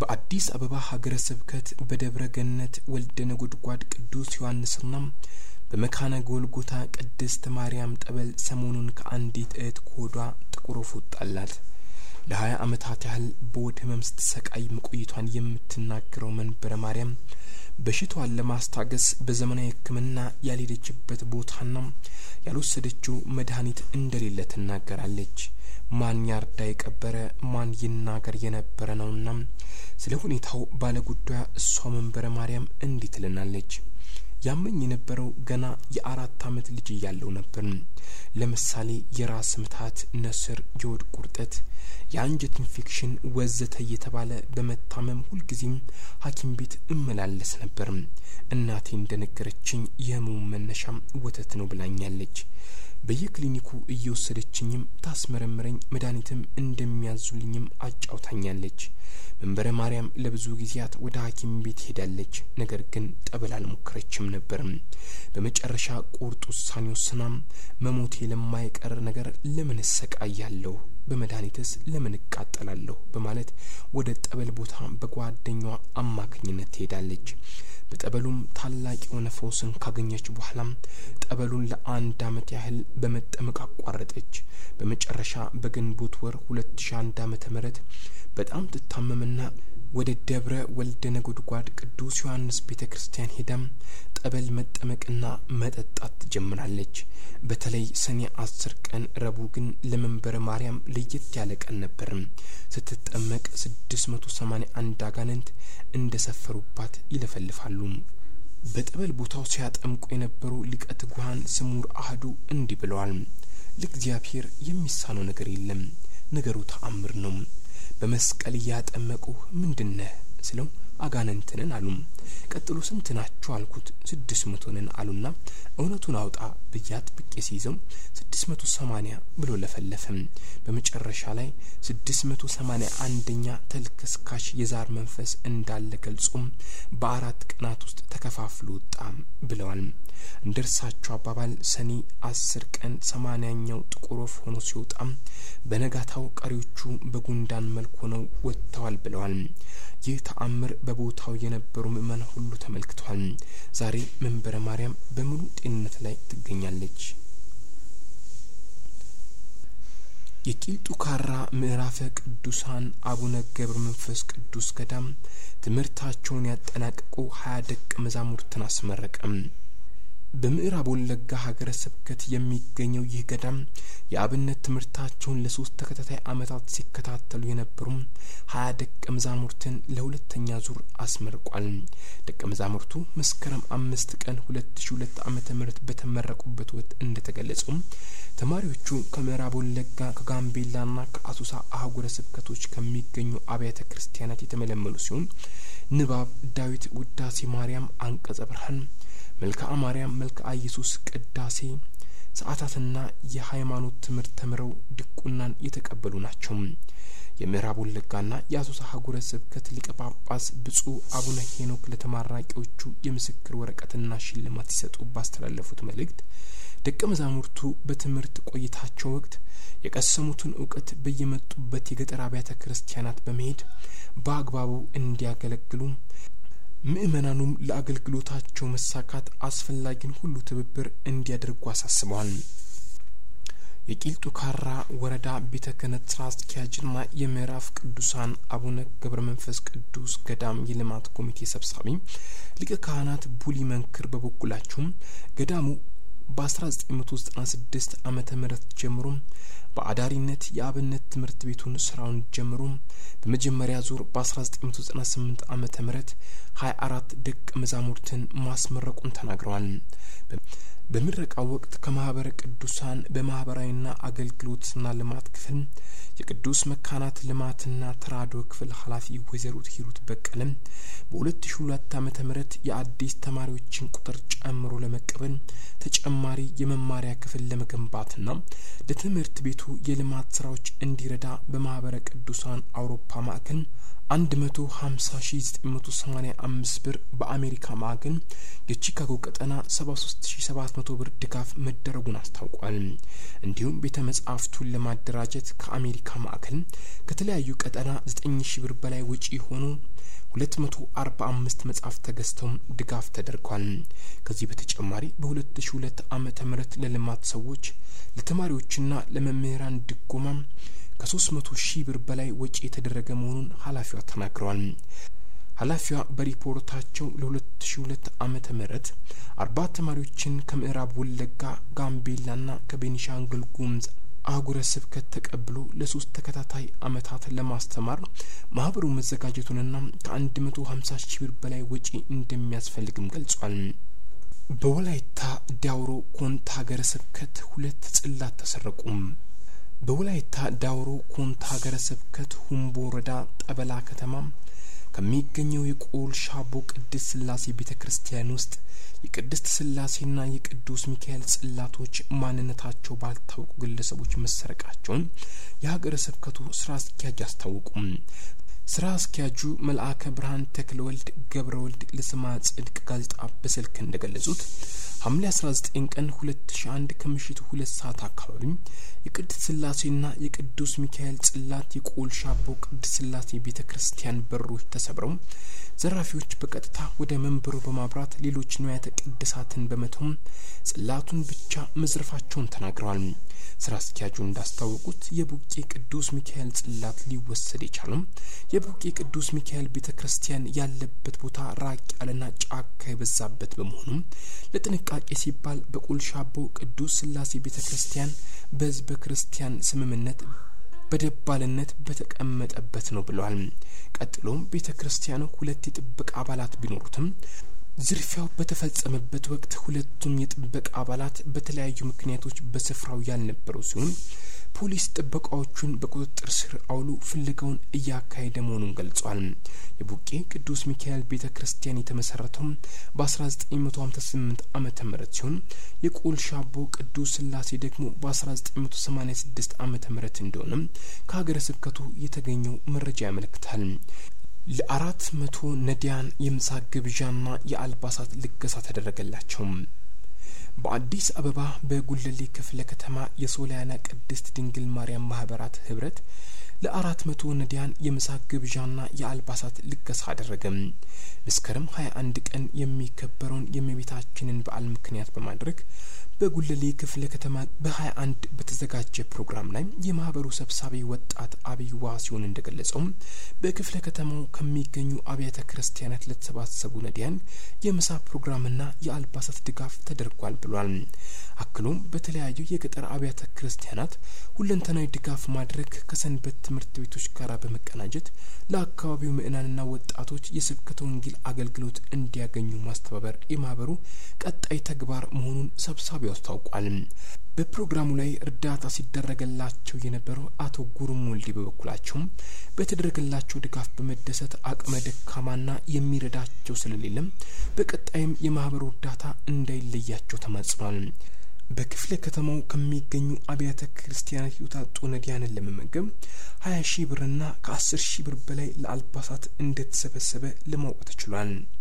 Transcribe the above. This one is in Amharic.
በአዲስ አበባ ሀገረ ስብከት በደብረ ገነት ወልደ ነጎድጓድ ቅዱስ ዮሐንስና በመካነ ጎልጎታ ቅድስት ማርያም ጠበል ሰሞኑን ከአንዲት እህት ከሆዷ ጥቁር ወፍ ወጣላት። ለሀያ ዓመታት ያህል በሆድ ህመም ስትሰቃይ መቆየቷን የምትናገረው መንበረ ማርያም በሽታዋን ለማስታገስ በዘመናዊ ሕክምና ያልሄደችበት ቦታና ያልወሰደችው መድኃኒት እንደሌለ ትናገራለች። ማን ያርዳ የቀበረ ማን ይናገር የነበረ ነውና ስለ ሁኔታው ባለጉዳዩ እሷ መንበረ ማርያም እንዲህ ትልናለች። ያመኝ የነበረው ገና የአራት ዓመት ልጅ እያለው ነበር። ለምሳሌ የራስ ምታት፣ ነስር፣ የሆድ ቁርጠት፣ የአንጀት ኢንፌክሽን ወዘተ እየተባለ በመታመም ሁልጊዜም ሐኪም ቤት እመላለስ ነበር። እናቴ እንደነገረችኝ የህመሙ መነሻ ወተት ነው ብላኛለች። በየክሊኒኩ እየወሰደችኝም ታስመረምረኝ መድኃኒትም እንደሚያዙልኝም አጫውታኛለች። መንበረ ማርያም ለብዙ ጊዜያት ወደ ሐኪም ቤት ሄዳለች። ነገር ግን ጠበል አልሞከረችም ነበር። በመጨረሻ ቁርጥ ውሳኔ ወስና መሞቴ ለማይቀር ነገር ለምን እሰቃያለሁ? በመድኃኒትስ ለምን እቃጠላለሁ? በማለት ወደ ጠበል ቦታ በጓደኛዋ አማካኝነት ትሄዳለች። በጠበሉም ታላቅ የሆነ ፈውስን ካገኘች በኋላም ጠበሉን ለአንድ ዓመት ያህል በመጠመቅ አቋረጠች። በመጨረሻ በግንቦት ወር ሁለት ሺ አንድ ዓመተ ምህረት በጣም ትታመምና ወደ ደብረ ወልደ ነጎድጓድ ቅዱስ ዮሐንስ ቤተ ክርስቲያን ሄዳም ጠበል መጠመቅና መጠጣት ትጀምራለች። በተለይ ሰኔ አስር ቀን ረቡዕ ግን ለመንበረ ማርያም ለየት ያለ ቀን ነበር። ስትጠመቅ ስድስት መቶ ሰማኒያ አንድ አጋንንት እንደ ሰፈሩባት ይለፈልፋሉ። በጠበል ቦታው ሲያጠምቁ የነበሩ ሊቀ ትጉሃን ስሙር አህዱ እንዲህ ብለዋል። ለእግዚአብሔር የሚሳነው ነገር የለም፣ ነገሩ ተአምር ነው። በመስቀል እያጠመቁህ ምንድነህ ስለው አጋንንትንን አሉ። ቀጥሎ ስንት ናችሁ አልኩት። ስድስት መቶ ነን አሉና እውነቱን አውጣ ብዬ አጥብቄ ሲይዘው ስድስት መቶ ሰማኒያ ብሎ ለፈለፈም። በመጨረሻ ላይ ስድስት መቶ ሰማኒያ አንደኛ ተልከስካሽ የዛር መንፈስ እንዳለ ገልጾም በአራት ቀናት ውስጥ ተከፋፍሎ ወጣ ብለዋል። እንደ እርሳቸው አባባል ሰኔ አስር ቀን ሰማኒያኛው ጥቁር ወፍ ሆኖ ሲወጣም በነጋታው ቀሪዎቹ በጉንዳን መልክ ሆነው ወጥተዋል ብለዋል። ይህ ተአምር በቦታው የነበሩ ምእመናን ሁሉ ተመልክተዋል። ዛሬ መንበረ ማርያም በሙሉ ጤንነት ላይ ትገኛለች። የቂልጡ ካራ ምዕራፈ ቅዱሳን አቡነ ገብረ መንፈስ ቅዱስ ገዳም ትምህርታቸውን ያጠናቀቁ ሀያ ደቀ መዛሙርትን አስመረቀም። በምዕራብ ወለጋ ሀገረ ስብከት የሚገኘው ይህ ገዳም የአብነት ትምህርታቸውን ለሶስት ተከታታይ ዓመታት ሲከታተሉ የነበሩም ሀያ ደቀ መዛሙርትን ለሁለተኛ ዙር አስመርቋል። ደቀ መዛሙርቱ መስከረም አምስት ቀን ሁለት ሺ ሁለት ዓመተ ምህረት በተመረቁበት ወቅት እንደተገለጸው ተማሪዎቹ ከምዕራብ ወለጋ ከጋምቤላና ከአሶሳ አህጉረ ስብከቶች ከሚገኙ አብያተ ክርስቲያናት የተመለመሉ ሲሆን ንባብ፣ ዳዊት፣ ውዳሴ ማርያም፣ አንቀጸ ብርሃን መልክዓ ማርያም፣ መልክዓ ኢየሱስ፣ ቅዳሴ፣ ሰዓታትና የሃይማኖት ትምህርት ተምረው ድቁናን የተቀበሉ ናቸው። የምዕራብ ወለጋና የአሶሳ ሀገረ ስብከት ሊቀ ጳጳስ ብፁዕ አቡነ ሄኖክ ለተማራቂዎቹ የምስክር ወረቀትና ሽልማት ሲሰጡ ባስተላለፉት መልእክት ደቀ መዛሙርቱ በትምህርት ቆይታቸው ወቅት የቀሰሙትን እውቀት በየመጡበት የገጠር አብያተ ክርስቲያናት በመሄድ በአግባቡ እንዲያገለግሉ ምእመናኑም ለአገልግሎታቸው መሳካት አስፈላጊን ሁሉ ትብብር እንዲያደርጉ አሳስበዋል። የቂልጡ ካራ ወረዳ ቤተ ክህነት ስራ አስኪያጅና የምዕራፍ ቅዱሳን አቡነ ገብረ መንፈስ ቅዱስ ገዳም የልማት ኮሚቴ ሰብሳቢ ሊቀ ካህናት ቡሊ መንክር በበኩላቸውም ገዳሙ በ1996 ዓመተ ምህረት ጀምሮ በአዳሪነት የአብነት ትምህርት ቤቱን ስራውን ጀምሮ በመጀመሪያ ዙር በ1998 ዓመተ ምህረት 24 ደቀ መዛሙርትን ማስመረቁን ተናግረዋል። በምረቃው ወቅት ከማህበረ ቅዱሳን በማህበራዊና አገልግሎትና ልማት ክፍል የቅዱስ መካናት ልማትና ተራድኦ ክፍል ኃላፊ ወይዘሮ ሂሩት በቀለም በሁለት ሺ ሁለት ዓመተ ምህረት የአዲስ ተማሪዎችን ቁጥር ጨምሮ ለመቀበል ተጨማሪ የመማሪያ ክፍል ለመገንባትና ለትምህርት ቤቱ የልማት ስራዎች እንዲረዳ በማህበረ ቅዱሳን አውሮፓ ማዕከል አንድ መቶ ሀምሳ ሺ ዘጠኝ መቶ ሰማኒያ አምስት ብር በአሜሪካ ማዕከል የቺካጎ ቀጠና ሰባ ሶስት ሺ ሰባት መቶ ብር ድጋፍ መደረጉን አስታውቋል። እንዲሁም ቤተ መጻሕፍቱን ለማደራጀት ከአሜሪካ ማዕከል ከተለያዩ ቀጠና ዘጠኝ ሺ ብር በላይ ወጪ የሆኑ ሁለት መቶ አርባ አምስት መጽሐፍ ተገዝተውም ድጋፍ ተደርጓል። ከዚህ በተጨማሪ በሁለት ሺ ሁለት ዓመተ ምህረት ለልማት ሰዎች ለተማሪዎችና ለመምህራን ድጎማ ከሶስት መቶ ሺህ ብር በላይ ወጪ የተደረገ መሆኑን ኃላፊዋ ተናግረዋል። ኃላፊዋ በሪፖርታቸው ለሁለት ሺ ሁለት ዓመተ ምህረት አርባ ተማሪዎችን ከምዕራብ ወለጋ፣ ጋምቤላና ከቤኒሻንጉል ጉሙዝ አህጉረ ስብከት ተቀብሎ ለሶስት ተከታታይ ዓመታት ለማስተማር ማህበሩ መዘጋጀቱንና ከአንድ መቶ ሀምሳ ሺህ ብር በላይ ወጪ እንደሚያስፈልግም ገልጿል። በወላይታ ዳውሮ ኮንታ ሀገረ ስብከት ሁለት ጽላት ተሰረቁም። በወላይታ ዳውሮ ኮንታ ሀገረ ስብከት ሁምቦ ወረዳ ጠበላ ከተማ ከሚገኘው የቆል ሻቦ ቅድስት ስላሴ ቤተ ክርስቲያን ውስጥ የቅድስት ስላሴና የቅዱስ ሚካኤል ጽላቶች ማንነታቸው ባልታወቁ ግለሰቦች መሰረቃቸውን የሀገረ ስብከቱ ስራ አስኪያጅ አስታወቁም። ስራ አስኪያጁ መልአከ ብርሃን ተክለ ወልድ ገብረ ወልድ ለስማ ጽድቅ ጋዜጣ በስልክ እንደገለጹት ሐምሌ 19 ቀን 2001 ከምሽቱ ሁለት ሰዓት አካባቢ የቅድስት ስላሴና የቅዱስ ሚካኤል ጽላት የቆል ሻቦ ቅድስት ስላሴ ቤተ ክርስቲያን በሮች ተሰብረው ዘራፊዎች በቀጥታ ወደ መንበሩ በማብራት ሌሎች ንዋያተ ቅድሳትን በመተውም ጽላቱን ብቻ መዝረፋቸውን ተናግረዋል። ስራ አስኪያጁ እንዳስታወቁት የቡቄ ቅዱስ ሚካኤል ጽላት ሊወሰድ የቻለው የቡቄ ቅዱስ ሚካኤል ቤተ ክርስቲያን ያለበት ቦታ ራቅ ያለና ጫካ የበዛበት በመሆኑ ለጥንቃቄ ሲባል በቆልሻቦ ቅዱስ ስላሴ ቤተ ክርስቲያን በሕዝበ ክርስቲያን ስምምነት በደባልነት በተቀመጠበት ነው ብለዋል። ቀጥሎም ቤተ ክርስቲያኑ ሁለት የጥበቃ አባላት ቢኖሩትም ዝርፊያው በተፈጸመበት ወቅት ሁለቱም የጥበቃ አባላት በተለያዩ ምክንያቶች በስፍራው ያልነበሩ ሲሆን ፖሊስ ጥበቃዎቹን በቁጥጥር ስር አውሎ ፍለጋውን እያካሄደ መሆኑን ገልጿል። የቡቄ ቅዱስ ሚካኤል ቤተ ክርስቲያን የተመሰረተው በ1958 ዓመተ ምህረት ሲሆን የቆል ሻቦ ቅዱስ ስላሴ ደግሞ በ1986 ዓመተ ምህረት እንደሆነ ከሀገረ ስብከቱ የተገኘው መረጃ ያመለክታል። ለአራት መቶ ነዳያን የምሳ ግብዣና የአልባሳት ልገሳ ተደረገላቸው። በአዲስ አበባ በጉለሌ ክፍለ ከተማ የሶሊያና ቅድስት ድንግል ማርያም ማህበራት ህብረት ለአራት መቶ ነዳያን የምሳ ግብዣና የአልባሳት ልገሳ አደረገም። መስከረም ሀያ አንድ ቀን የሚከበረውን የእመቤታችንን በዓል ምክንያት በማድረግ በጉለሌ ክፍለ ከተማ በሀያ አንድ በተዘጋጀ ፕሮግራም ላይ የማህበሩ ሰብሳቢ ወጣት አብይ ዋ ሲሆን እንደገለጸው በክፍለ ከተማው ከሚገኙ አብያተ ክርስቲያናት ለተሰባሰቡ ነዳያን የምሳ ፕሮግራምና የአልባሳት ድጋፍ ተደርጓል ብሏል። አክሎም በተለያዩ የገጠር አብያተ ክርስቲያናት ሁለንተናዊ ድጋፍ ማድረግ ከሰንበት ትምህርት ቤቶች ጋር በመቀናጀት ለአካባቢው ምዕመናንና ወጣቶች የስብከተ ወንጌል አገልግሎት እንዲያገኙ ማስተባበር የማህበሩ ቀጣይ ተግባር መሆኑን ሰብሳቢው አስታውቋል። በፕሮግራሙ ላይ እርዳታ ሲደረገላቸው የነበረው አቶ ጉሩም ወልዴ በበኩላቸውም በተደረገላቸው ድጋፍ በመደሰት አቅመ ደካማና የሚረዳቸው ስለሌለም በቀጣይም የማህበሩ እርዳታ እንዳይለያቸው ተማጽኗል። በክፍለ ከተማው ከሚገኙ አብያተ ክርስቲያናት የተውጣጡ ነዳያንን ለመመገብ ሀያ ሺህ ብርና ከአስር ሺህ ብር በላይ ለአልባሳት እንደተሰበሰበ ለማወቅ ተችሏል።